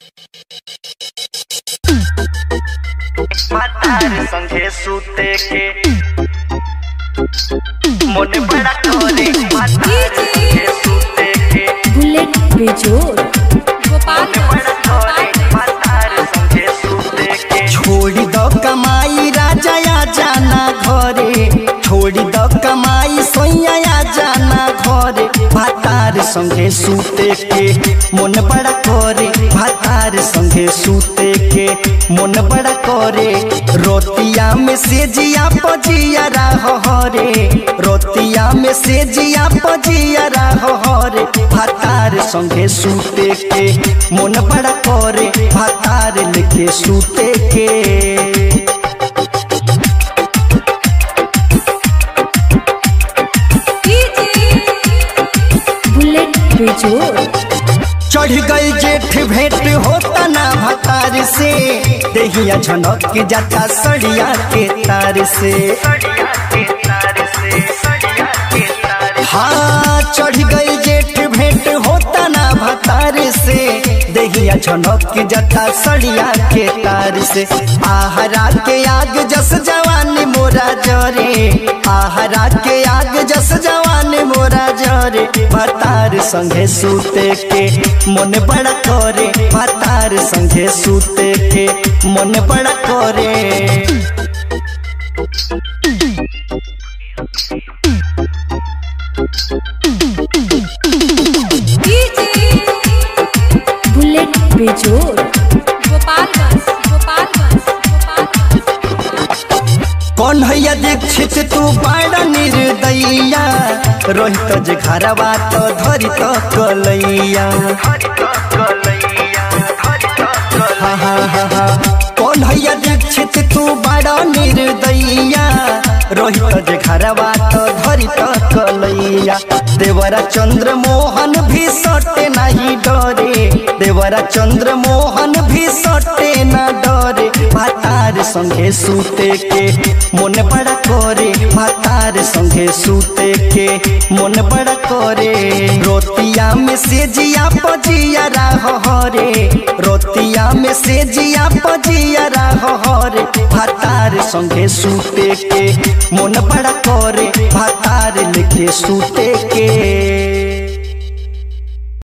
matar संगे सूते के मोने बड़ा करे मातार संगे सूते के बुलेट बेजोर मोने बड़ा करे मातार संगे सूते के छोड़ी द कमाई राजा या जाना घरे छोड़ी द कमाई सोया या जाना घरे भातार संगे सूते के मन बड़ा करे भातार संगे सूते के मन बड़ा करे रोतिया में से जिया पजिया हरे रोतिया में से जिया पजिया हरे भातार संगे सूते के मन बड़ा करे भातार लेके सूते के बुलेट बेजोर चढ़ गई जेठ भेंट होता ना भतार से देहिया झनक के जाता सड़िया के तार से सड़िया के तार से सड़िया के तार हाँ चढ़ गई जेठ भेंट होता ना भतार से देहिया झनक के जाता सड़िया के तार से आहरा के आग जस जवानी मोरा जरे आहरा के आग जस जवानी मोरा जरे भतार संगे सूते के मन बड़ा करे भतार संगे सूते के मन बड़ा करे बुलेट बेजोर गोपालगंज गोपालगंज गोपालगंज कौन हैया दीक्षित तू बड़ा निर्दैया रोहित जे घरवा तो धरी तो कलैया हरि तो कलैया हरि तो कलैया हा हा हा हा कौन हैया दीक्षित तू बड़ा निर्दैया रोहित जे घरवा तो धरी तो कलैया देवरा चंद्र मोहन भी सटे नहीं डरे देवरा चंद्र मोहन भी सटे ना डरे भातार संगे सूते के मन बड़ा करे भातार संगे सूते के मन बड़ा करे रोतिया में से जिया पजिया हरे रोतिया में से जिया पजिया हरे भातार संगे सूते के मन बड़ा करे भातार लेके सूते के